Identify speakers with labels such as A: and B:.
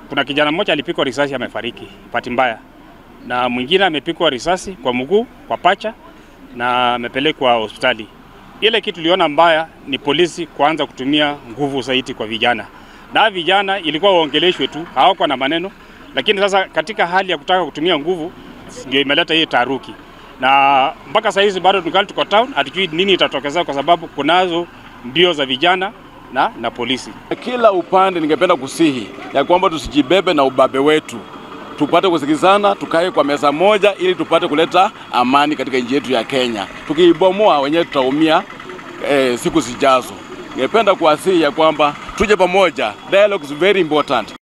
A: kuna kijana mmoja alipigwa risasi amefariki, bahati mbaya, na mwingine amepigwa risasi kwa mguu, kwa pacha na amepelekwa hospitali. Ile kitu tuliona mbaya ni polisi kuanza kutumia nguvu zaidi kwa vijana, na vijana ilikuwa waongeleshwe tu, hawakuwa na maneno, lakini sasa katika hali ya kutaka kutumia nguvu ndio imeleta hii taharuki, na mpaka saa hizi bado tungali tuko town, hatujui nini itatokezea kwa sababu kunazo mbio za vijana na, na polisi.
B: Kila upande ningependa kusihi ya kwamba tusijibebe na ubabe wetu, tupate kusikizana, tukae kwa meza moja ili tupate kuleta amani katika nchi yetu ya Kenya. Tukiibomoa wenyewe tutaumia eh, siku zijazo. Ningependa kuwasihi ya kwamba tuje pamoja. Dialogue is very important.